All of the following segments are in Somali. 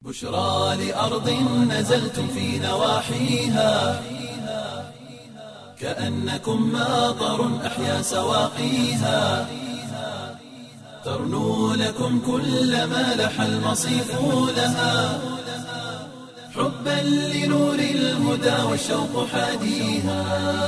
بشرى لأرض نزلتم في نواحيها كأنكم ماطر أحيا سواقيها ترنو لكم كل ما لح المصيف لها حبا لنور الهدى والشوق حاديها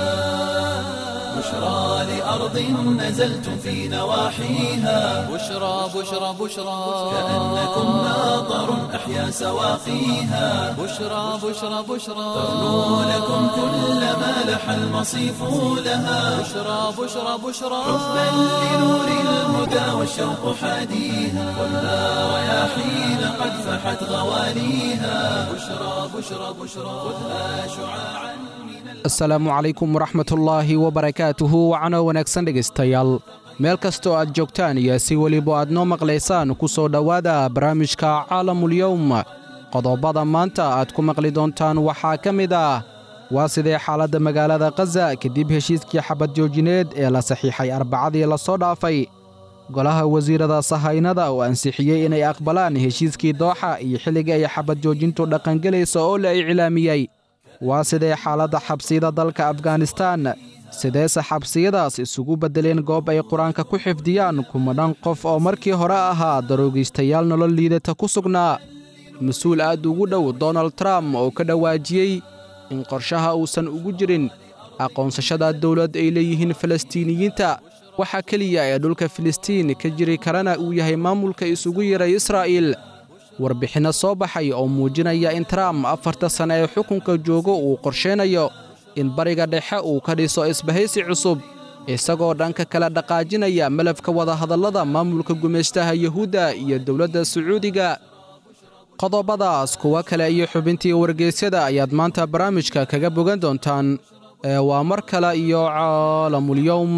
بشرى لأرض نزلتم في نواحيها بشرى بشرى بشرى كأنكم ماطر أحيا سواقيها بشرى بشرى بشرى ترنو لكم كل ما لح المصيف لها بشرى بشرى بشرى حبا لنور الهدى والشوق حاديها والنار رياحين قد فحت غواليها بشرى بشرى بشرى خذها شعاعا من asalaamu calaykum waraxmatullaahi wabarakaatuhu wacano wanaagsan dhegaystayaal meel kastoo aad joogtaan iyo si weliba aad noo maqlaysaan ku soo dhowaada barnaamijka caalamulyowm qodobada maanta aad ku maqli doontaan waxaa ka mid ah waa sidee xaaladda magaalada khaza kadib heshiiskii xabad joojineed ee la saxiixay arbacadii la soo dhaafay golaha wasiirada sahaynada oo ansixiyey inay aqbalaan heshiiskii dooxa iyo xilliga ay xabad joojintu dhaqangelaysa oo la iclaamiyey waa sidee xaaladda xabsiyada dalka afganistaan sideese xabsiyadaas isugu beddeleen goob ay qur-aanka ku xifdiyaan kumadhan qof oo markii hore ahaa daroogiistayaal nolol liidata ku sugnaa mas-uul aad ugu dhow donald trump oo ka dhawaajiyey in qorshaha uusan ugu jirin aqoonsashada dowlad ay leeyihiin falastiiniyiinta waxa keliya ee dhulka filistiin ka jiri karana uu yahay maamulka isugu yiray israa'iil warbixinno soo baxay oo muujinaya in trump afarta sanne ee xukunka joogo uu qorshaynayo in bariga dhexe uu ka dhiso isbahaysi cusub isagoo dhanka kale dhaqaajinaya malafka wadahadallada maamulka gumaystaha yuhuudda iyo dowladda sacuudiga qodobadaas kuwo kale iyo xubintii wargeysyada ayaad maanta barnaamijka kaga bogan doontaan ee waa mar kale iyo caalamulyowm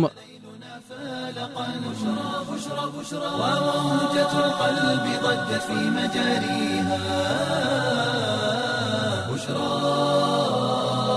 وموجة القلب ضجت في مجاريها بشرى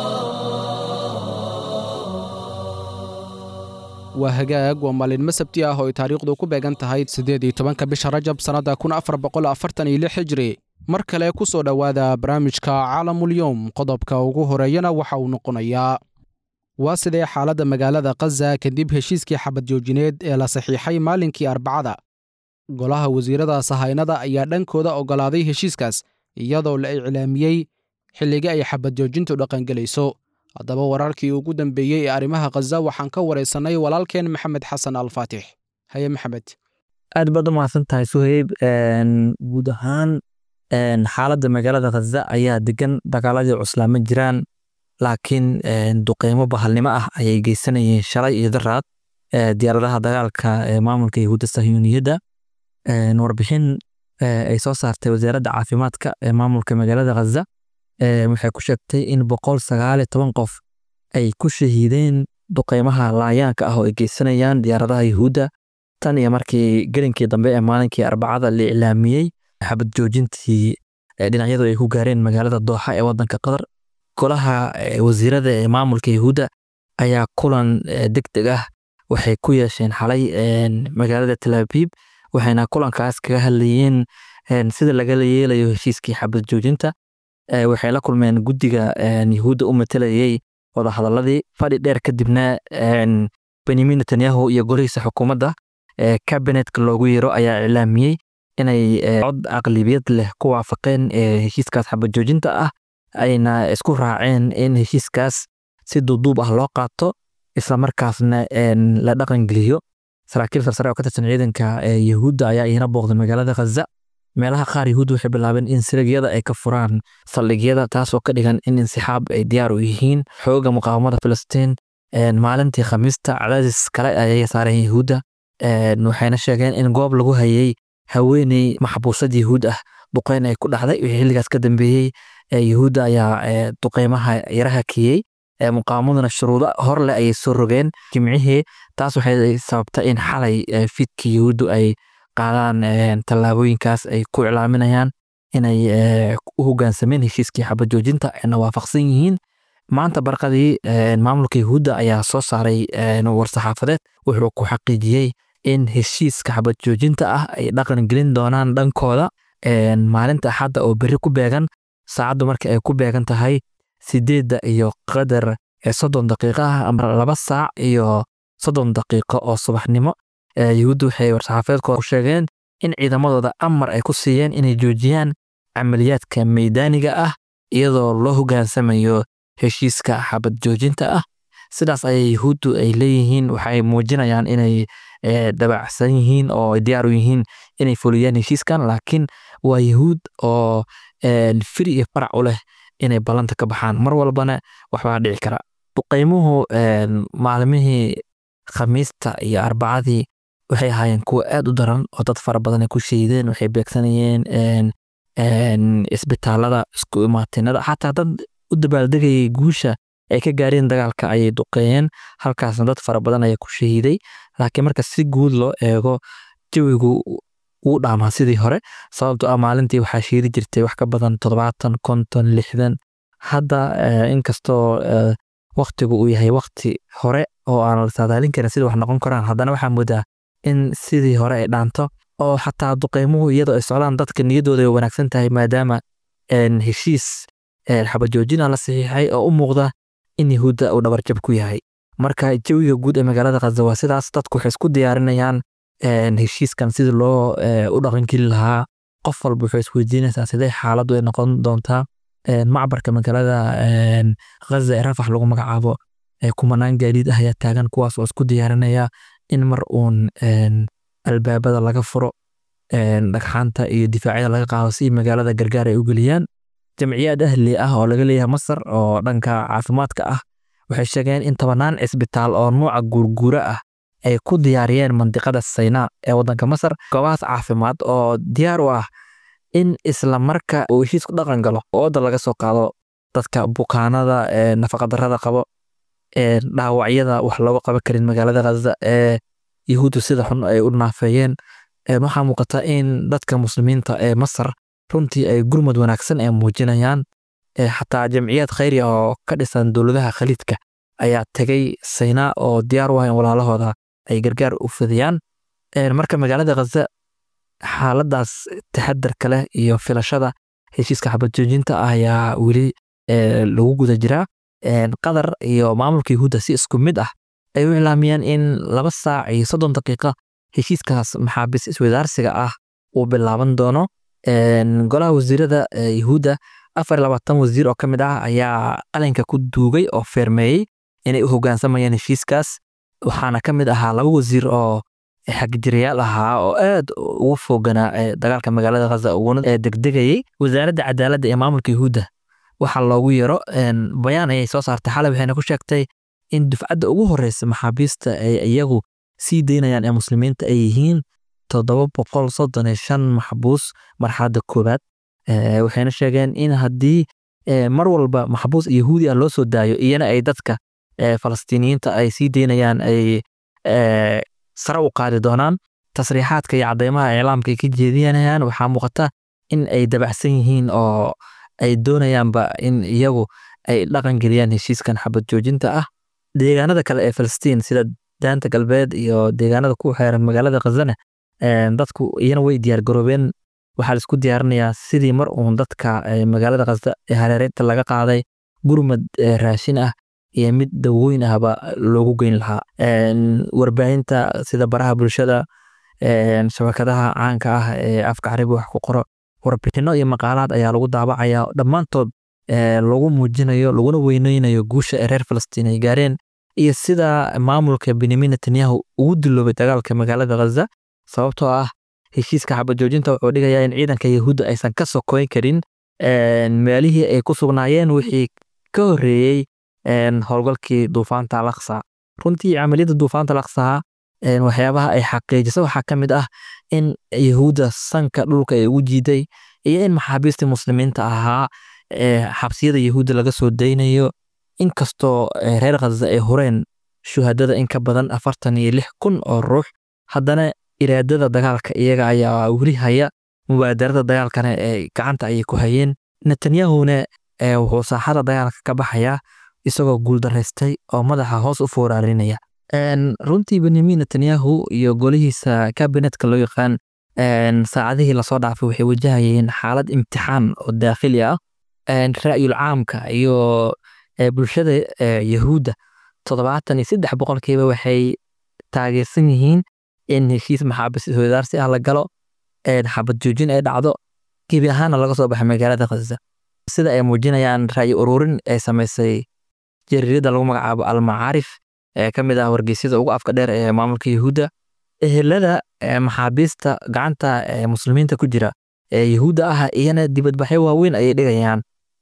waa hagaag waa maalinimo sabti ah oo ay taariikhdu ku beegan tahay siddeed iyo tobanka bisha rajab sannadda kun afar boqol afartan iyo lix xijri mar kale ku soo dhowaada barnaamijka caalamulyowm qodobka ugu horeeyana waxa uu noqonayaa waa sidee xaaladda magaalada khaza kadib heshiiskii xabad joojineed ee la saxiixay maalinkii arbacada golaha wasiirada sahaynada ayaa dhankooda oggolaaday heshiiskaas iyadoo la iclaamiyey xilliga ay xabad joojintu dhaqangelayso haddaba wararkii ugu dambeeyey ee arrimaha khaza waxaan ka waraysannay walaalkeen maxamed xasan alfaatix haye maxamed aad baad u mahadsan tahay suheyb guud ahaan xaaladda magaalada khaza ayaa degan dagaaladii cuslaa ma jiraan laakiin duqeymo bahalnimo ah ayay geysanayeen shalay iyo daraad diyaaradaha dagaalka ee maamulka yahuudda sahyuuniyadda warbixin ay soo saartay wasaaradda caafimaadka ee maamulka magaalada khaza waxay ku sheegtay in boqol sagaaliyo toban qof ay ku shahiideen duqeymaha laayaanka ah oo ay geysanayaan diyaaradaha yahuudda tan iyo markii gelinkii dambe ee maalinkii arbacada la iclaamiyey xabad joojintii dhinacyadu ay ku gaareen magaalada dooxa ee wadanka qatar golaha wasiirada ee maamulka yahuudda ayaa kulan deg deg ah waxay ku yeesheen xalay magaalada talaabib waxayna kulankaas kaga hadlayeen sida lagala yeelayo heshiiskii xabad joojinta waxay la kulmeen guddiga yahuudda u matelayey wadahadaladii fadhi dheer kadibna benyamin netanyahu iyo golihiisa xukuumadda kabinetka loogu yeero ayaa iclaamiyey inay cod aqlibiyad leh ku waafaqeen heshiiskaas xabad joojinta ah ayna isku raaceen in heshiiskaas si duuduub ah loo qaato isla markaasna la dhaqangeliyo saraakiil sarsare oo ka tirsan ciidanka yahuudda ayaa iyana booqday magaalada khaza meelaha qaar yahuudda waxay bilaabeen in siligyada ay ka furaan saldhigyada taasoo ka dhigan in insixaab ay diyaar u yihiin xooga muqaawamada filistiin maalintii khamiista cadaadis kale ayay saareen yahuudda waxayna sheegeen in goob lagu hayay haweeney maxbuusad yahuud ah duqeyn ay ku dhacday wixii xilligaas ka dambeeyey yahuudda ayaa duqeymaha yaraha kiyey muqaawamaduna shuruudo hor leh ayay soo rogeen jimcihii taas waxay sababtay in xalay fidkii yahuuddu ay qaadaan tallaabooyinkaas ay ku iclaaminayaan inay u hoggaansameen heshiiskii xabad joojinta ayna waafaqsan yihiin maanta barqadii maamulka yahuudda ayaa soo saaray war-saxaafadeed wuxuu ku xaqiijiyey in heshiiska xabad joojinta ah ay dhaqan gelin doonaan dhankooda maalinta axadda oo berri ku beegan saacaddu marka ay ku beegan tahay sideedda iyo qadar soddon daqiiqo ah ama laba saac iyo soddon daqiiqo oo subaxnimo yuhuuddu waxay war-saxaafeedkooda ku sheegeen in ciidamadooda amar ay ku siiyeen inay joojiyaan camaliyaadka meydaaniga ah iyadoo loo hoggaansamayo heshiiska xabad joojinta ah sidaas ayay yuhuuddu ay leeyihiin waxay muujinayaan inay dabacsan yihiin oo diyaar u yihiin inay fuliyaan heshiiskan laakiin waa yuhuud oo firi iyo farac u leh inay ballanta ka baxaan mar walbana waxbaa dhici kara duqaymuhu maalmihii khamiista iyo arbacadii waxay ahaayeen kuwa aad u daran oo dad fara badan ay ku shahiideen waxay beegsanayeen isbitaalada isku imaatinada xataa dad u dabaaldegayay guusha ay ka gaareen dagaalka ayay duqeeyeen halkaasna dad fara badan ayaa ku shahiiday laakiin marka si guud loo eego jawigu wuu dhaamaa sidii hore sababto ah maalintii waxaa shiidi jirtay wax ka badan toddobaatan konton lixdan hadda inkastoo waktigu uu yahay wakti hore oo aan la saadaalin karin sida wax noqon karaan haddana waxaa moodaa in sidii hore ay dhaanto oo xataa duqeymuhu iyadoo ay socdaan dadka niyaddooda ay wanaagsan tahay maadaama heshiis xabajoojina la saxiixay oo u muuqda in yahuudda uu dhabarjab ku yahay marka jawiga guud ee magaalada khaza waa sidaas dadku waxay isku diyaarinayaan heshiiskan sidii loo u dhaqangeli lahaa qof walba wuxuu isweydiinaysaa sidee xaaladdu ay noqon doontaa macbarka magaalada khaza ee rafax lagu magacaabo kumanaan gaadiid ah ayaa taagan kuwaas oo isku diyaarinaya in mar uun albaabada laga furo dhagxaanta iyo difaacyada laga qaado si magaalada gargaar ay u geliyaan jamciyaad ahli ah oo laga leeyahay masar oo dhanka caafimaadka ah waxay sheegeen in tobanaan cisbitaal oo nuuca guurguura ah ay ku diyaariyeen mandiqada saynaa ee waddanka masar goobahaas caafimaad oo diyaar u ah in isla marka uu heshiisku dhaqan galo ooda laga soo qaado dadka bukaanada nafaqadarrada qabo dhaawacyada wax looga qaban karin magaalada khaza ee yahuuddu sida xun ay u naafeeyeen waxaa muuqata in dadka muslimiinta ee masar runtii ay gurmad wanaagsan ay muujinayaan xataa jamciyaad khayri oo ka dhisan dowladaha khaliidka ayaa tegay saynaa oo diyaar u ah in walaalahooda ay gargaar u fidiyaan marka magaalada khaza xaaladaas taxadarka leh iyo filashada heshiiska xabadjoojinta ah ayaa weli lagu guda jiraa qatar iyo maamulka yahuudda si isku mid ah ay u ilaamiyeen in laba saac iyo soddon daqiiqa heshiiskaas maxaabiis iswadaarsiga ah uu bilaaban doono golaha wasiirada yahuudda afar labaatan wasiir oo ka mid ah ayaa qalinka ku duugay oo feermeeyey inay u hoggaansamayaan heshiiskaas waxaana ka mid ahaa laba wasiir oo xagjirayaal ahaa oo aad ugu fooganaa dagaalka magaalada khaza uguna degdegayey wasaaradda cadaaladda ee maamulka yahuudda waxaa loogu yaro bayaan ayay soo saartay xalay waxayna ku sheegtay in dufcadda ugu horeysa maxaabiista ay iyagu sii daynayaan ee muslimiinta ay yihiin toddoba boqol soddon iyo shan maxbuus marxaladda koowaad waxayna sheegeen in haddii mar walba maxbuus yahuudi ah loo soo daayo iyana ay dadka falastiiniyiinta ay sii daynayaan ay sare u qaadi doonaan tasriixaadka iyo cadeymaha iclaamka ay ka jeedinayaan waxaa muuqata in ay dabacsan yihiin oo ay doonayaanba in iyagu ay dhaqan geliyaan heshiiskan xabad joojinta ah deegaanada kale ee falastiin sida daanta galbeed iyo deegaanada ku xeeran magaalada khazane dadku iyana way diyaargaroobeen waxaa laisku diyaarinayaa sidii mar uun dadka magaalada khaza ee hareereynta laga qaaday gurmad raashin ah iyo mid dawoyn ahba loogu geyn lahaa warbaahinta sida baraha bulshada shabakadaha caanka ah ee afka carabi wax ku qoro warbixino iyo maqaalaad ayaa lagu daabacaya dhammaantood lagu muujinayo laguna weyneynayo guusha ee reer falastiin ay gaareen iyo sida maamulka benyamin netanyahu ugu diloobay dagaalka magaalada khaza sababtoo ah heshiiska xabajoojinta wuxuu dhigayaa in ciidanka yahuudda aysan ka sokoyn karin meelihii ay ku sugnaayeen wixii ka horreeyey howlgalkii duufaanta alaqsa runtii camaliyadda duufaanta alaqsaha waxyaabaha ay xaqiijisa waxaa ka mid ah in yahuudda sanka dhulka ay ugu jiiday iyo in maxaabiistii muslimiinta ahaa xabsiyada yahuudda laga soo daynayo inkastoo reer khaza ay hureen shuhadada in ka badan afartan iyo lix kun oo ruux haddana iraadada dagaalka iyaga ayaa weli haya mubaadarada dagaalkana ee gacanta ayay ku hayeen netanyahuna wuxuu saaxada dagaalka ka baxayaa isagoo guuldaraystay oo madaxa hoos u fooraarinaya runtii benyamin netanyahu iyo golihiisa kabinetka loo yaqaan saacadihii lasoo dhaafay waxay wajahayeen xaalad imtixaan oo daakhili ah ra'yul caamka iyo bulshada yahuudda toddobaatan iyo saddex boqolkiiba waxay taageersan yihiin in heshiis maxaabiis iswadaarsi ah la galo xabad joojin ay dhacdo gebi ahaana laga soo baxay magaalada khaza sida ay muujinayaan ra'yi ururin ay samaysay jariirada lagu magacaabo almacaarif ee ka mid ah wargeysyada ugu afka dheer ee maamulka yahuudda ehelada maxaabiista gacanta muslimiinta ku jira ee yahuudda ah iyana dibadbaxyo waaweyn ayay dhigayaan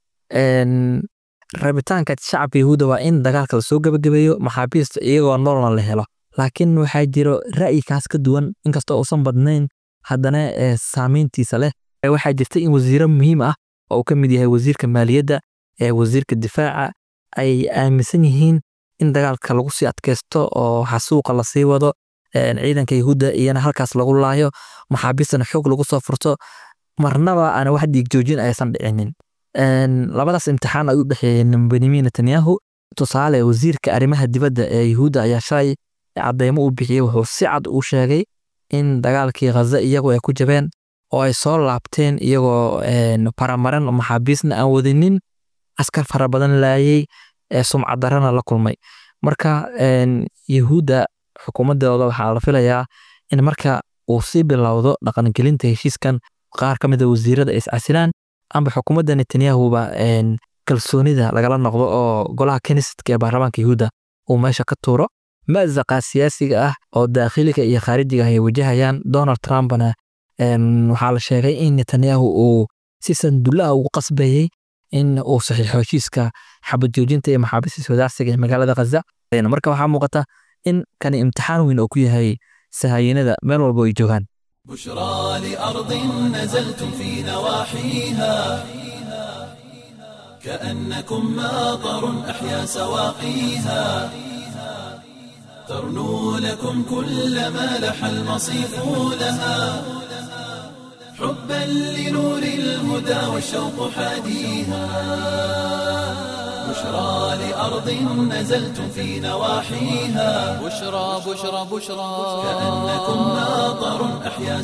rabitaanka shacabka yahuudda waa in dagaalka lasoo gebagabeeyo maxaabiista iyagoo noolna la helo laakiin waxaa jiro ra'yikaas ka duwan inkastoo uusan badnayn haddana saameyntiisa leh waxaa jirta in wasiiro muhiim ah oo uu ka mid yahay wasiirka maaliyadda ee wasiirka difaaca ay aaminsan yihiin in dagaalka lagu sii adkaysto oo xasuuqa lasii wado ciidanka yahuudda iyana halkaas lagu laayo maxaabiistana xoog lagu soo furto marnaba aana wax dhiig joojin aysan dhicinin labadaas imtixaan ay u dhexeeyeen benyamin netanyahu tusaale wasiirka arrimaha dibadda ee yahuudda ayaa shalay cadeymo u bixiyey wuxuu si cad u sheegay in dagaalkii khaza iyagu ay ku jabeen oo ay soo laabteen iyagoo faramaran maxaabiisna aan wadinin askar fara badan laayey sumcad darana la kulmay marka yahuudda xukuumadooda waxaa la filayaa in marka uu sii bilowdo dhaqangelinta heshiiskan qaar ka mida wasiirada ay iscasilaan amba xukuumadda netanyahuba kalsoonida lagala noqdo oo golaha kenisetka ee baarlamaanka yahuudda uu meesha ka tuuro mazaqa siyaasiga ah oo daakhiliga iyo khaarijiga ay wajahayaan donald trumpna waxaa la sheegay in netanyahu uu si sandullaha ugu qasbayey in uu saxiixo heshiiska xabad joojinta iyo maxaabiista iswadaarsiga ee magaalada khaza marka waxaa muuqata in kani imtixaan weyn oo ku yahay sahayiinada meel walba ay joogaan بشرى لأرض نزلتم في نواحيها كأنكم ماطر أحيا سواقيها ترنو لكم كل ما لح المصيف لها حبا لنور الهدى والشوق حاديها بشرى لأرض نزلتم في نواحيها بشرى بشرى بشرى كأنكم ماطر أحيا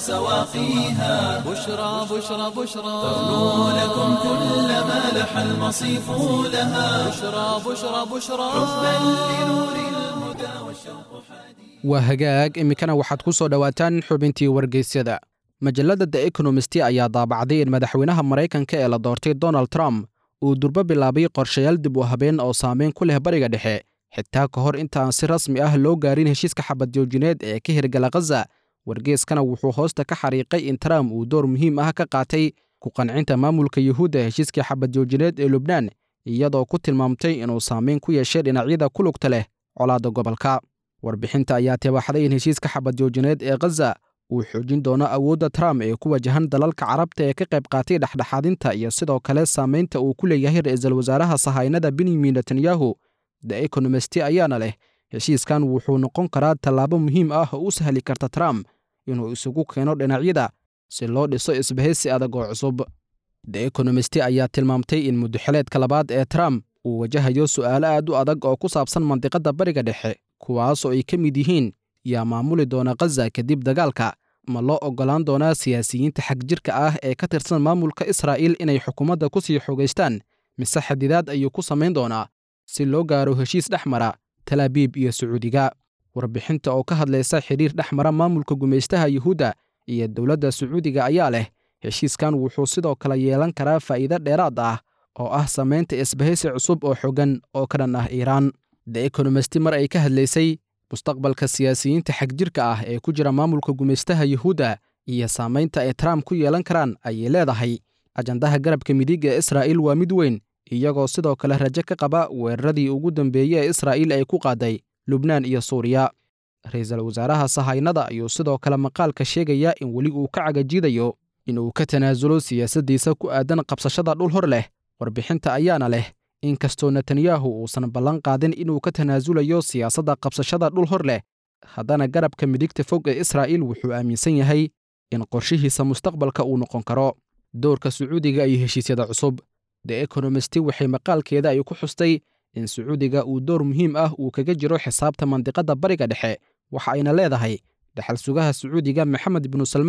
سواقيها بشرى بشرى بشرى ترنو لكم كل ما لح المصيف لها بشرى بشرى بشرى حبا لنور الهدى والشوق حديث waa hagaag iminkana waxaad ku soo dhowaataan xubintii wargeysyada majalladda the economist ayaa daabacday in madaxweynaha maraykanka ee la doortay donald trump uu durbo bilaabay qorshayaal dib u habeen oo saameyn ku leh bariga dhexe xitaa ka hor intaan si rasmi ah loo gaarin heshiiska xabad joojineed ee ka hirgala khaza wargeeskana wuxuu hoosta ka xariiqay in trump uu door muhiim ah ka qaatay ku qancinta maamulka yuhuudda heshiiskii xabad joojineed ee lubnaan iyadoo ku tilmaamtay inuu saameyn ku yeeshay dhinacyada ku lugta leh colaadda gobolka warbixinta ayaa tibaxday in heshiiska xabad joojineed ee khaza uu xoojin doono awoodda trump ee ku wajahan dalalka carabta ee ka qayb qaatay dhexdhexaadinta iyo sidoo kale saamaynta uu ku leeyahay ra'iisul wasaaraha sahaynada benyamin netanyahu the economist ayaana leh heshiiskan wuxuu noqon karaa tallaabo muhiim ah oo u sahli karta trump inuu isugu keeno dhinacyada si loo dhiso isbahaysi adag oo cusub the economist ayaa tilmaamtay in muddoxileedka labaad ee trump uu wajahayo su'aalo aad u adag oo ku saabsan mandiqadda bariga dhexe kuwaasoo ay ka mid yihiin yaa maamuli doona khaza kadib dagaalka ma loo oggolaan doonaa siyaasiyiinta xagjirka ah ee ka tirsan maamulka israa'iil inay xukuumadda ku sii xogaystaan mise xadidaad ayuu ku samayn doonaa si loo gaaro heshiis dhex mara talaabiib iyo sacuudiga warbixinta oo ka hadlaysa xidhiir dhex mara maamulka gumaystaha yuhuudda iyo dowladda sacuudiga ayaa leh heshiiskan wuxuu sidoo kale yeelan karaa faa'iide dheeraad ah oo ah samaynta isbahaysi cusub oo xogan oo ka dhan ah iiraan the economist mar ay ka hadlaysay mustaqbalka siyaasiyiinta xagjirka ah ee ku jira maamulka gumaystaha yuhuudda iyo saamaynta ay trump ku yeelan karaan ayay leedahay ajandaha garabka midig ee israa'iil waa mid weyn iyagoo sidoo kale rajo ka qaba weeraradii ugu dambeeyey ee israa'iil ay ku qaaday lubnaan iyo suuriya ra-iisul wasaaraha sahaynada ayuu sidoo kale maqaalka sheegaya in weli uu ka cagajiidayo inuu ka tanaasulo siyaasaddiisa ku aadan qabsashada dhul hor leh warbixinta ayaana leh inkastoo netanyahu uusan ballan qaadin inuu ka tanaasulayo siyaasadda qabsashada dhul hor leh haddana garabka midigta fog ee israa'iil wuxuu aaminsan yahay in qorshihiisa mustaqbalka uu noqon karo doorka sacuudiga iyo heshiisyada cusub the economist waxay maqaalkeeda ay ku xustay in sacuudiga uu door muhiim ah uu kaga jiro xisaabta mandiqadda bariga dhexe waxa ayna leedahay dhaxal sugaha sacuudiga maxamed binu salmaan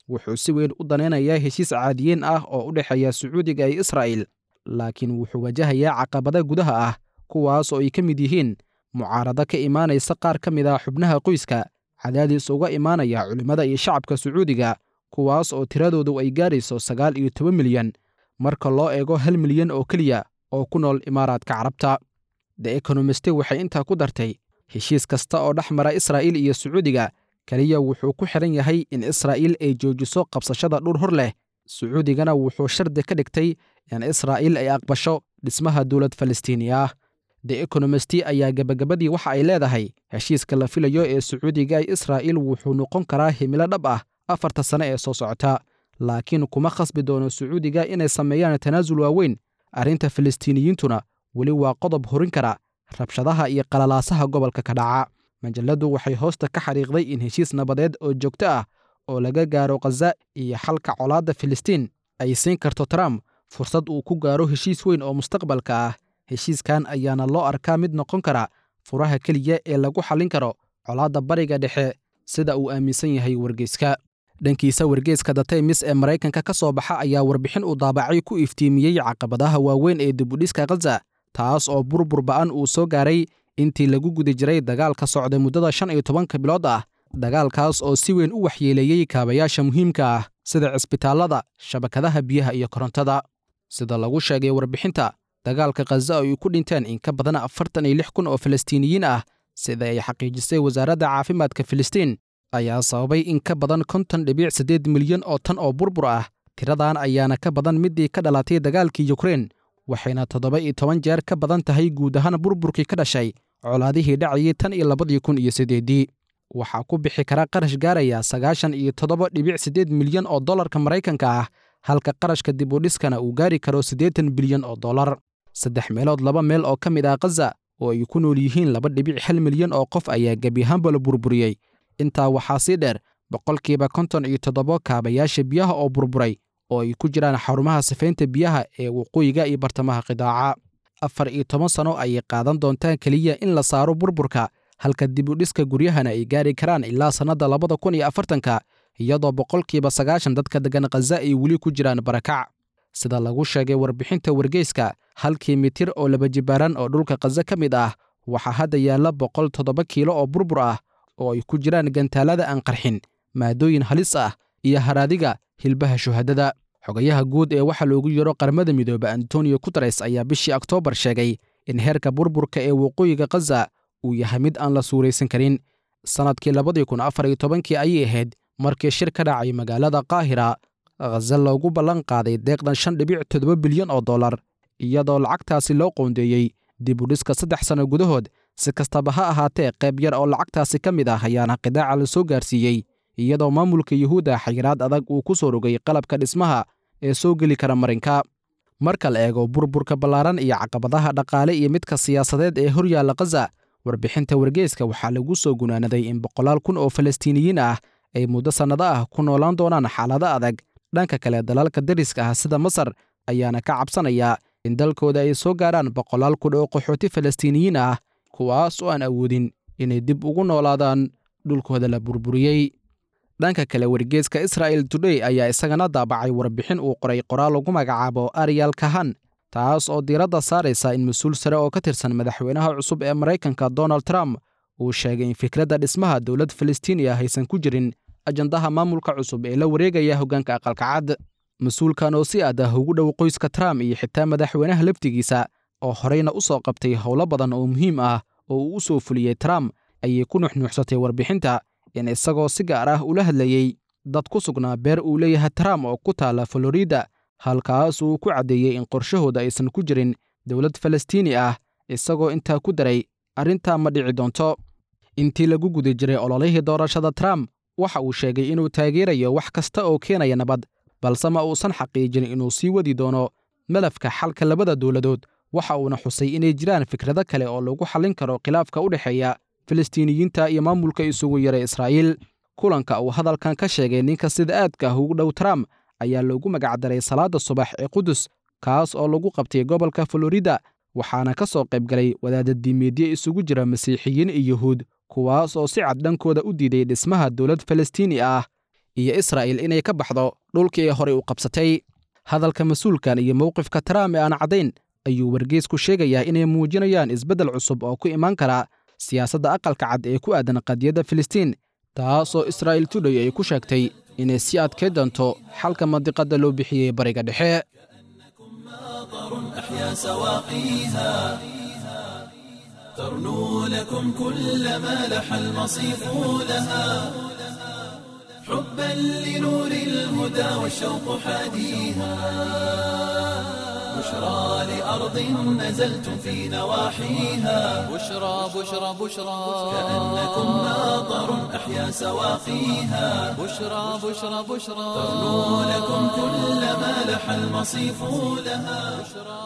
wuxuu si weyn u danaynayaa heshiis caadiyiin ah oo u dhexeeya sacuudiga iyo israa'il laakiin wuxuu wajahayaa caqabada gudaha ah kuwaas oo ay ka mid yihiin mucaarado ka imaanaysa qaar ka mid ah xubnaha qoyska cadaadiis uga imaanaya culimmada iyo shacabka sacuudiga kuwaas oo tiradoodu ay gaarayso sagaal iyo toban milyan marka loo eego hal milyan oo keliya oo ku nool imaaraadka carabta the ekonomiste waxay intaa ku dartay heshiis kasta oo dhex mara israa'iil iyo sacuudiga keliya wuxuu ku xidhan yahay in israa'iil ay joojiso qabsashada dhur hor leh sacuudigana wuxuu shardi ka dhigtay in israa'iil ay aqbasho dhismaha dowlad falastiini ah the ekonomisti ayaa gebagabadii waxa ay leedahay heshiiska la filayo ee sacuudiga ee israa'iil wuxuu noqon karaa himilo dhab ah afarta sane ee soo socota laakiin kuma khasbi doono sacuudiga inay sameeyaan tanaasul waaweyn arrinta falastiiniyiintuna weli waa qodob horin kara rabshadaha iyo qalalaasaha gobolka ka dhaca majalladdu waxay hoosta ka xariiqday in heshiis nabadeed oo joogto ah oo laga gaaro khaza iyo xalka colaadda filistiin ay siin karto trump fursad uu ku gaaro heshiis weyn oo mustaqbalka ah heshiiskan ayaana loo arkaa mid noqon kara furaha keliya ee lagu xallin karo colaadda bariga dhexe sida uu aaminsan yahay wargeyska dhankiisa wargeyska the times ee maraykanka ka soo baxa ayaa warbixin uu daabacay ku iftiimiyey caqabadaha waaweyn ee dibudhiska khaza taas oo burbur ba'an uu soo gaaray intii lagu guda jiray dagaalka socday muddada shan iyo tobanka bilood ah dagaalkaas oo si weyn u waxyeeleeyey kaabayaasha muhiimka ah sida cisbitaallada shabakadaha biyaha iyo korontada sida lagu sheegay warbixinta dagaalka khaza oo ay ku dhinteen in ka badan afartan iyo lix kun oo falastiiniyiin ah sida ay xaqiijisay wasaaradda caafimaadka filistiin ayaa sababay in ka badan konton dhibic siddeed milyan oo tan oo burbur ah tiradan ayaana ka badan middii ka dhalatay dagaalkii yukrein waxayna toddoba iyo toban jeer ka badan tahay guud ahaan burburkii ka dhashay colaadihii dhacayay tan iyo labadii kun iyo siddeeddii waxaa ku bixi kara qarash gaaraya sagaashan iyo toddoba dhibic siddeed milyan oo dollarka maraykanka ah halka qarashka dib u dhiskana uu gaari karo siddeetan bilyan oo dollar saddex meelood laba meel oo ka mid ah khaza oo ay ku nool yihiin laba dhibic hal milyan oo qof ayaa gebi ahaanba la burburiyey intaa waxaa sii dheer boqolkiiba konton iyo toddobo kaabayaasha biyaha oo burburay oo ay ku jiraan xarumaha sifaynta biyaha ee waqooyiga iyo bartamaha qidaaca afar iyo toban sano ayay qaadan doontaan keliya in la saaro burburka halka dib u dhiska guryahana ay gaari karaan ilaa sannadda labada kun iyo afartanka iyadoo boqolkiiba sagaashan dadka deggan khaza ay weli ku jiraan barakac sida lagu sheegay warbixinta wargeyska halkii mitir oo laba jibaaran oo dhulka khaza ka mid ah waxaa hadda yaalla boqol toddoba kiilo oo burbur ah oo ay ku jiraan gantaalada aan qarxin maadooyin halis ah iyo haraadiga hilbaha shuhadada xogayaha guud ee waxaa loogu yeero qaramada midoobe antonio guteres ayaa bishii oktoobar sheegay in heerka burburka ee waqooyiga khaza uu yahay mid aan la suuraysan karin sannadkii labadii kun afar iyo tobankii ayay ahayd markii shir ka dhacay magaalada qaahira khaza loogu ballan qaaday deeqdan shan dhibic toddoba bilyan oo dollar iyadoo lacagtaasi loo qoondeeyey dib u dhiska saddex sanno gudahood si kastaba ha ahaatee qayb yar oo lacagtaasi ka mid ah ayaana qidaaca la soo gaarsiiyey iyadoo maamulka yuhuudda xayiraad adag uu ku soo rogay qalabka dhismaha ee soo geli kara marinka marka la eego burburka ballaaran iyo caqabadaha dhaqaale iyo midka siyaasadeed ee hor yaalla khaza warbixinta wargeyska waxaa lagu soo gunaanaday in boqolaal kun oo falastiiniyiin ah ay muddo sannado ah ku noolaan doonaan xaalado adag dhanka kale dalalka dariska ah sida masar ayaana ka cabsanaya in dalkooda ay soo gaarhaan boqolaal kun oo qaxooti falastiiniyiin ah kuwaas oo aan awoodin inay dib ugu noolaadaan dhulkooda la burburiyey dhanka kale wargeeska israa'el today ayaa isagana daabacay warbixin uu qoray qoraal lagu magacaabo ariyal kahan taas oo diiradda saaraysa in mas-uul sare oo ka tirsan madaxweynaha cusub ee maraykanka donald trump uu sheegay in fikradda dhismaha dowlad falastiini ah aysan ku jirin ajandaha maamulka cusub ee la wareegaya hoggaanka aqalka cad mas-uulkan oo si aad ah ugu dhow qoyska trump iyo xitaa madaxweynaha laftigiisa oo horeyna u soo qabtay howlo badan oo muhiim ah oo uu u soo fuliyey trump ayay ku nuxnuuxsatay warbixinta in isagoo si gaar ah ula hadlayey dad ku sugnaa beer uu leeyahay trump oo ku taalla florida halkaas uu ku caddeeyey in qorshahooda aysan ku jirin dowlad falastiini ah isagoo intaa ku daray arrintaa ma dhici doonto intii lagu guda jiray ololihii doorashada trump waxa uu sheegay inuu taageerayo wax kasta oo keenaya nabad balse ma uusan xaqiijin inuu sii wadi doono malafka xalka labada dowladood waxa uuna xusay inay jiraan fikrado kale oo lagu xallin karo khilaafka u dhexeeya falastiiniyiinta iyo maamulka isugu yaray israa'iil kulanka uu hadalkan ka sheegay ninka sida aadka ah ugu dhow trump ayaa loogu magacdaray salaadda subax ee qudus kaas oo lagu qabtay gobolka florida waxaana ka soo qaybgalay wadaadda diimeedye isugu jira masiixiyiin iyo yuhuud kuwaas oo si cad dhankooda u diiday dhismaha dowlad falastiini ah iyo israa'il inay ka baxdo dhulkii ay horey u qabsatay hadalka mas-uulkan iyo mowqifka trump ee aan caddayn ayuu wargeysku sheegayaa inay muujinayaan isbeddel cusub oo ku imaan kara siyaasadda aqalka cad ee ku aadan qadiyadda filistiin taasoo israa'il tudhay ay ku sheegtay inay sii adkay doonto xalka mandiqadda loo bixiyey bariga dhexe أحيا سواقيها ترنو لكم كل ما لح المصيف لها حبا لنور الهدى والشوق حاديها بشرى لأرض نزلتم في نواحيها بشرى بشرى بشرى كأنكم ماطر أحيا سواقيها بشرى بشرى بشرى ترنو لكم كل ما لح المصيف لها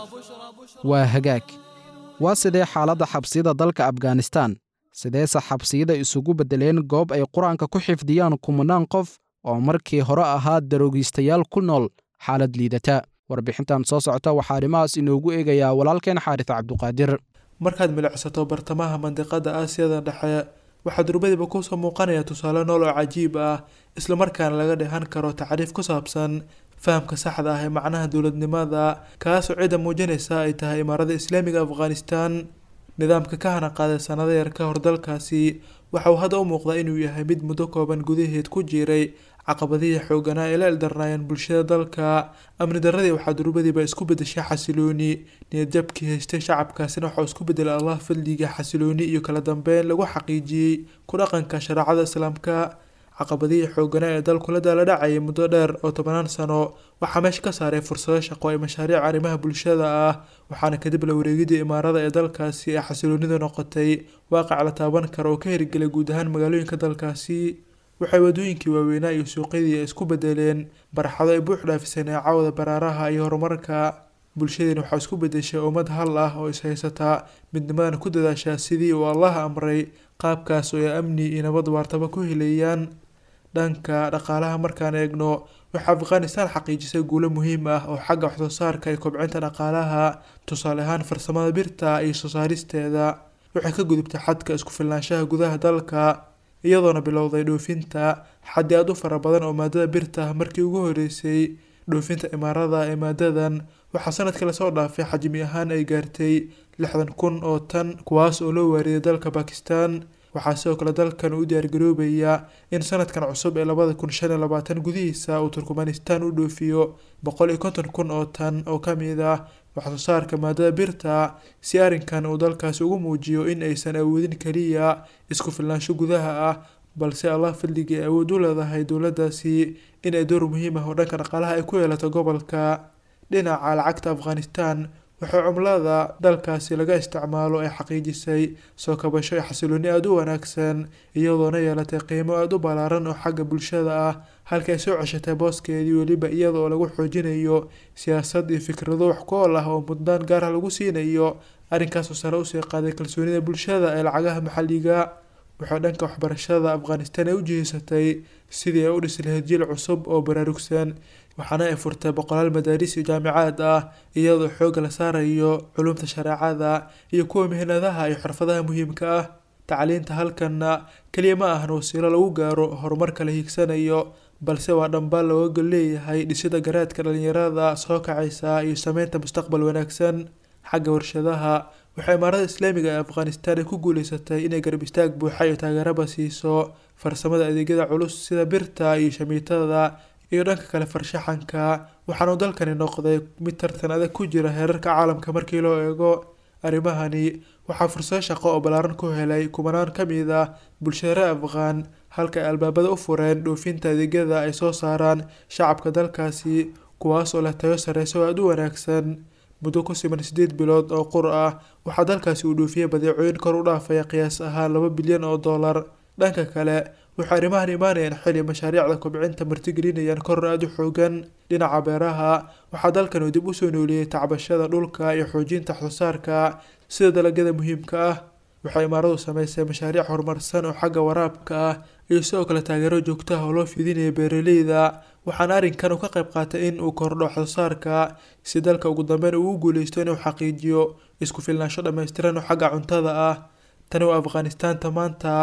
waa hagaag waa sidee xaaladda xabsiyada dalka afghanistan sideese xabsiyada isugu beddeleen goob ay qur-aanka ku xifdiyaan kumanaan qof oo markii hore ahaa daroogiistayaal ku nool xaalad liidata warbixintan soo socota waxaa arrimahaas inoogu eegayaa walaalkeen xaaris cabduqaadir markaad milicsato bartamaha mandiqada aasiyada dhexe waxaa durbadiba kusoo muuqanaya tusaale nool oo cajiib ah islamarkaana laga dheehan karo tacriif ku saabsan fahamka saxda ah ee macnaha dowladnimada kaasoo cidda muujinaysa ay tahay imaarada islaamiga afghanistan nidaamka ka hana qaaday sanado yar ka hor dalkaasi waxa uu hadda u muuqdaa inuu yahay mid muddo kooban gudaheed ku jiray caqabadihii xooganaa ee la ildarnaayeen bulshada dalka amni daradii waxaa durbadiiba isku bedeshay xasilooni niyadjabkii haystay shacabkaasina waxauu isku bedelay allah fadliga xasilooni iyo kala dambeyn lagu xaqiijiyey ku dhaqanka shareecada islaamka caqabadihii xooganaa ee dalku la daala dhacayay muddo dheer oo tobanaan sano waxaa meesha ka saaray fursado shaqo ay mashaariic arrimaha bulshada ah waxaana kadib la wareegidii imaarada ee dalkaasi ee xasiloonidu noqotay waaqac la taaban kara oo ka hirgelay guud ahaan magaalooyinka dalkaasi waxay wadooyinkii waaweynaa iyo suuqyadii ay isku bedeleen barxado ay buux dhaafiseen ee caawda baraaraha iyo horumarka bulshadiina waxaa isku bedeshay ummad hal ah oo ishaysata midnimadan ku dadaashaa sidii uu allah amray qaabkaas oo ay amni iyo nabad waartaba ku helayaan dhanka dhaqaalaha markaan eegno waxaa afghanistan xaqiijisay guulo muhiim ah oo xagga waxsoo saarka iyo kobcinta dhaqaalaha tusaale ahaan farsamada birta iyo soo saaristeeda waxay ka gudubtay xadka isku filnaanshaha gudaha dalka iyadoona bilowday dhoofinta xaddi aad u fara badan oo maadada birta markii ugu horeysay dhoofinta imaarada ee maadadan waxaa sanadkii lasoo dhaafay xajmi ahaan ay gaartay lixdan kun oo tan kuwaas oo loo waariday dalka bakistan waxaa sidoo kale dalkan u diyaargaroobaya in sanadkan cusub ee labada kun shan iyo labaatan gudihiisa uu turkmanistan u dhoofiyo boqol iyo konton kun oo tan oo ka mid ah waxsoo saarka maadada birta si arrinkan uu dalkaasi ugu muujiyo in aysan awoodin keliya isku filnaansho gudaha ah balse allah fadligii ay awood u leedahay dowladdaasi in ay door muhiim ah oo dhanka dhaqaalaha ay ku yeelato gobolka dhinaca lacagta afghanistan waxaa cumlada dalkaasi laga isticmaalo ay xaqiijisay soo kabasho ee xasilooni aada u wanaagsan iyadoona yeelatay qiimo aada u ballaaran oo xagga bulshada ah halka ay soo ceshatay booskeedii weliba iyada oo lagu xoojinayo siyaasad iyo fikrado wax ku ool ah oo mudnaan gaar ah lagu siinayo arrinkaasoo sare usii qaaday kalsoonida bulshada ee lacagaha maxalliga waxaa dhanka waxbarashada afghanistan ay u jihisatay sidii ay u dhisi lahayd jiil cusub oo baraarugsan waxaana ay furtay boqolaal madaaris iyo jaamicaad ah iyadoo xoogga la saarayo culumta shareecada iyo kuwa mihnadaha iyo xirfadaha muhiimka ah tacliinta halkanna keliya ma ahan wasiilo lagu gaaro horumarka la hiigsanayo balse waa dhambaal looga gol leeyahay dhisida garaadka dhalinyarada soo kacaysa iyo sameynta mustaqbal wanaagsan xagga warshadaha waxaa imaarada islaamiga ee afghanistan ay ku guuleysatay inay garab istaag buuxa iyo taageeraba siiso farsamada adeegyada culus sida birta iyo shamiitada iyo dhanka kale farshaxanka waxaanu dalkani noqday mid tartan adag ku jira heerarka caalamka markii loo eego arrimahani waxaa fursado shaqo oo ballaaran ku helay kumanaan ka mid ah bulshada reer afghaan halka ay albaabada u fureen dhoofinta adeegyada ay soo saaraan shacabka dalkaasi kuwaas oo leh tayo sareysa oo aada u wanaagsan muddo ku siman sideed bilood oo qur ah waxaa dalkaasi uu dhoofiyey badeecooyin kor u dhaafaya qiyaas ahaan laba bilyan oo dollar dhanka kale waxay arrimahan imaanayaan xili mashaariicda kobcinta martigelinayaan koror aada u xoogan dhinaca beeraha waxaa dalkan uu dib usoo nooliyey tacbashada dhulka iyo xoojinta waxsoosaarka sida dalagyada muhiimka ah waxay imaaradu sameysay mashaariic horumarsan oo xagga waraabka ah iyo sidoo kale taageero joogto ah oo loo fidinaya beeraleyda waxaana arrinkan uu ka qayb qaatay in uu kordho waxsoosaarka si dalka ugu dambeyn uu u guuleysto inuu xaqiijiyo isku filnaansho dhammaystiran oo xagga cuntada ah tani waa afghanistaanta maanta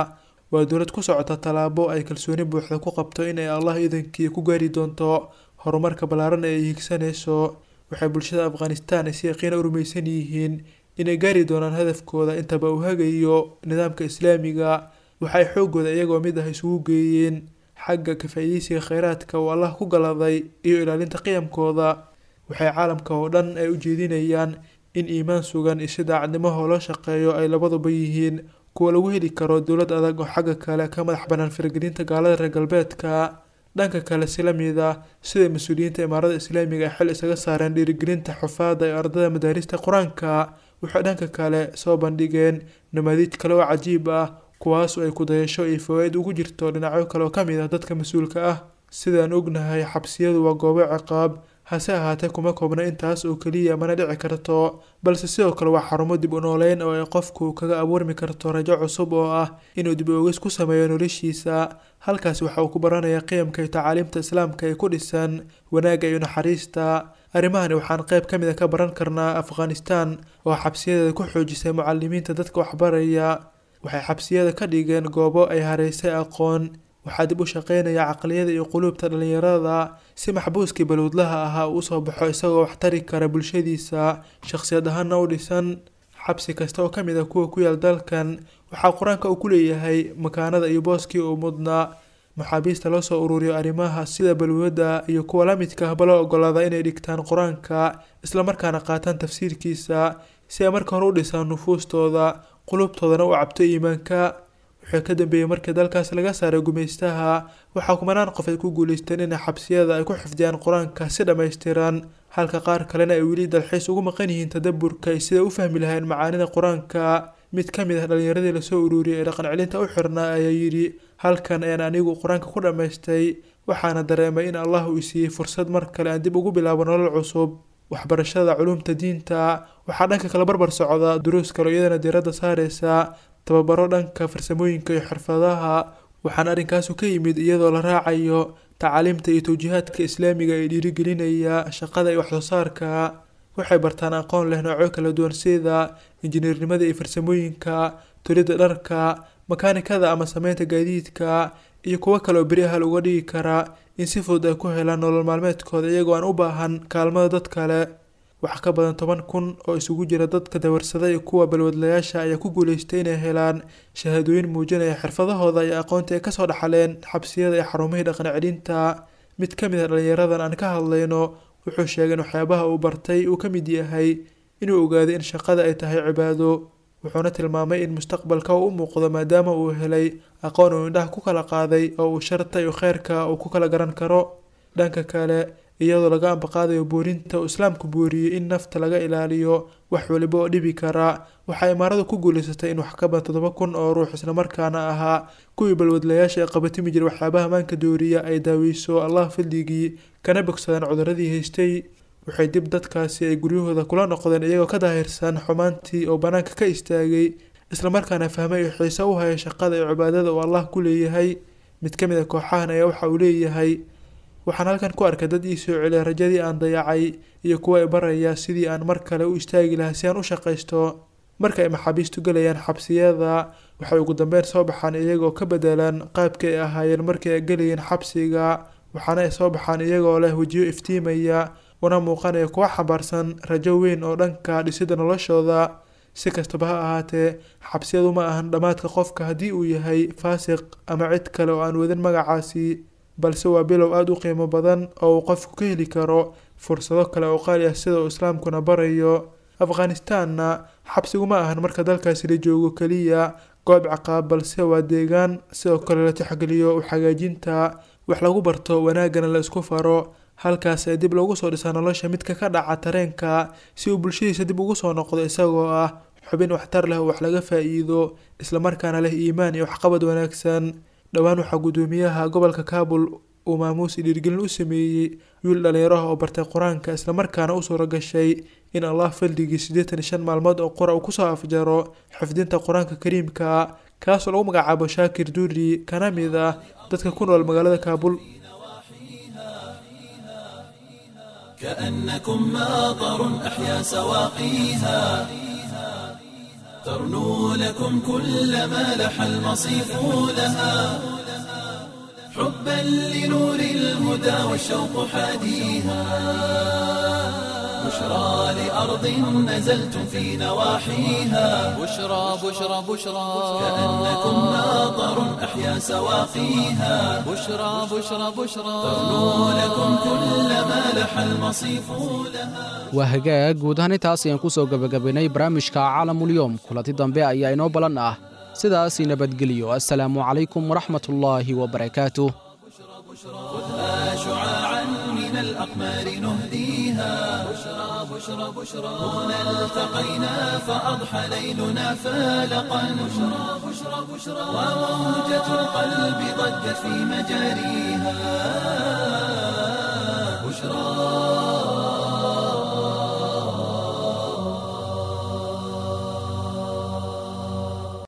waa dowlad ku socota tallaabo ay kalsooni buuxda ku qabto inay allah idankii ku gaari doonto horumarka ballaaran ee ay higsanayso waxay bulshada afghanistan ay si yaqiina u rumaysan yihiin inay gaari doonaan hadafkooda intaba uu hagayo nidaamka islaamiga waxay xoogooda iyagoo mid ah isugu geeyeen xagga ka faa'iidaysiga kheyraadka uu allah ku galaday iyo ilaalinta qiyamkooda waxay caalamka oo dhan ay u jeedinayaan in iimaan sugan iyo si daacadnimaho loo shaqeeyo ay labaduba yihiin kuwa lagu heli karo dowlad adag oo xagga kale ka madax bannaan faragelinta gaalada reer galbeedka dhanka kale si la mid ah sida mas-uuliyiinta imaarada islaamiga ay xil isaga saareen dhiirigelinta xufaada ee ardada madaarista qur-aanka waxay dhanka kale soo bandhigeen namaadiij kale oo cajiib ah kuwaas oo ay kudayasho iyo fawaaid ugu jirto dhinacyo kale oo ka mid ah dadka mas-uulka ah sidaan ognahay xabsiyadu waa goobo ciqaab hase ahaatee kuma koobna intaas oo keliya mana dhici karto balse sidoo kale waa xarumo dib u nooleyn oo ay qofku kaga abuurmi karto rajo cusub oo ah inuu dib oogis ku sameeyo noloshiisa halkaasi waxa uu ku baranaya qiyamka iyo tacaaliimta islaamka ee ku dhisan wanaagga iyo naxariista arrimahani waxaan qayb ka mid a ka baran karnaa afghanistan oo xabsiyadeeda ku xoojisay mucalimiinta dadka waxbaraya waxay xabsiyada ka dhigeen goobo ay hareysay aqoon waxaa dib u shaqeynaya caqliyada iyo quluubta dhallinyarada si maxbuuskii balowdlaha ahaa uu usoo baxo isagoo wax tari kara bulshadiisa shaqsiyad ahaana u dhisan xabsi kasta oo ka mid ah kuwa ku yaal dalkan waxaa qur-aanka uu ku leeyahay makaanada iyo booskii uu mudnaa maxaabiista loo soo ururiyo arrimaha sida balwada iyo kuwa la midka ahba loo ogolaada inay dhigtaan qur-aanka islamarkaana qaataan tafsiirkiisa si ay marka hore u dhisaan nufuustooda qulubtoodana u cabto iimaanka wuxuu ka dambeeyey markii dalkaas laga saaray gumaystaha waxaa kumanaan qof ay ku guuleysteen inay xabsiyada ay ku xifdiyaan qur-aanka si dhammaystiran halka qaar kalena ay weli dalxiis ugu maqan yihiin tadaburka ay sida u fahmi lahayn macaanida qur-aanka mid ka mid ah dhallinyaradii lasoo ururiyay ee dhaqan celinta u xirnaa ayaa yidhi halkan ayaan anigu qur-aanka ku dhammaystay waxaana dareemay in allah uu isiiyey fursad mar kale aan dib ugu bilaabo nolol cusub waxbarashada culumta diinta waxaa dhanka kale barbar socda duruus kale iyadana diiradda saareysa tababaro dhanka farsamooyinka iyo xirfadaha waxaana arrinkaasu ka yimid iyadoo la raacayo tacaaliimta iyo tawjiihaadka islaamiga ee dhiirigelinaya shaqada iyo waxsoosaarka waxay bartaan aqoon leh noocyo kala duwan sida injineernimada iyo farsamooyinka tolidda dharka makaanikada ama sameynta gaadiidka iyo kuwo kale oo beri ahal uga dhigi kara in si fudud ay ku helaan nolol maalmeedkooda iyagoo aan u baahan kaalmada dad kale wax ka badan toban kun oo isugu jira dadka dawarsada iyo kuwa balwadlayaasha ayaa ku guuleystay inay helaan shahaadooyin muujinaya xirfadahooda iyo aqoontii ay kasoo dhaxaleen xabsiyada iyo xarumihii dhaqan celinta mid ka mid a dhallinyaradan aan ka hadlayno wuxuu sheegay in waxyaabaha uu bartay uu ka mid yahay inuu ogaaday in shaqada ay tahay cibaado wuxuuna tilmaamay in mustaqbalka uu u muuqdo maadaama uu helay aqoon uu indhaha ku kala qaaday oo uu sharta iyo kheyrka uu ku kala garan karo dhanka kale iyadoo laga ambaqaadayo boorinta uu islaamku booriyey in nafta laga ilaaliyo wax waliba oo dhibi kara waxaa imaaradu ku guuleysatay in wax ka badan toddoba kun oo ruux islamarkaana ahaa kuwii balwadlayaasha ee qabatimi jiray waxyaabaha maanka dooriya ay daaweyso allah fadligii kana bogsadaan cuduradii haystay waxay dib dadkaasi ay guryahooda kula noqdeen iyagoo ka daahirsan xumaantii oo bannaanka ka istaagay islamarkaana fahmay oo xiise u haya shaqada iyo cibaadada uu allah ku leeyahay mid ka mid a kooxahan ayaa waxa uu leeyahay waxaan halkan ku arkay dad ii soo celiya rajadii aan dayacay iyo kuwa i baraya sidii aan mar kale u istaagi lahaa si aan u shaqaysto marka ay maxaabiistu gelayaan xabsiyada waxay ugu dambeyn soo baxaan iyagoo ka bedelan qaabkii ay ahaayeen markii ay gelayeen xabsiga waxaana ay soo baxaan iyagoo leh wejiyo iftiimaya una muuqanaya kuwa xambaarsan rajo weyn oo dhanka dhisidda noloshooda si kastaba ha ahaatee xabsiyadu ma ahan dhammaadka qofka haddii uu yahay faasiq ama cid kale oo aan wadin magacaasi balse waa bilow aada u qiimo badan oo uu qofku ka heli karo fursado kale oo qaali ah sida uu islaamkuna barayo afghanistanna xabsigu ma ahan marka dalkaasi la joogo keliya goob caqaab balse waa deegaan sidoo kale la tixgeliyo u xagaajinta wax lagu barto wanaaggana la isku faro halkaas ee dib loogu soo dhisaa nolosha midka ka dhaca tareenka si uu bulshadiisa dib ugu soo noqdo isagoo ah xubin waxtar leh oo wax laga faa-iido islamarkaana leh iimaan iyo waxqabad wanaagsan dhowaan waxaa guddoomiyaha gobolka kaabul uu maamuus dhiirgelin u sameeyey wiil dhallinyaraha oo bartay qur-aanka islamarkaana u suura gashay in allah fadligii siddeetan iyo shan maalmood oo qura uu kusoo afjaro xifdinta qur-aanka kariimka kaasoo lagu magacaabo shaakir duuri kana mid ah dadka ku nool magaalada kaabul كأنكم ماطر أحيا سواقيها ترنو لكم كل ما لح المصيف لها حبا لنور الهدى والشوق حاديها بشرى لأرض نزلتم في نواحيها بشرى بشرى بشرى كأنكم ناظر أحيا سواقيها بشرى بشرى بشرى ترنو لكم كل ما لح المصيف لها waa hagaag guud ahaan intaas ayaan ku soo gebagabaynay barnaamijka caalamulyoom kulanti dambe ayaa inoo ballan ah sidaasi nabadgeliyo assalaamu calaykum waraxmatullaahi wabarakaatuh خذها شعاعا من الأقمار نهديها بشرى بشرى بشرى هنا التقينا فأضحى ليلنا فالقا بشرى بشرى بشرى وموجة القلب ضجت في مجاريها بشرى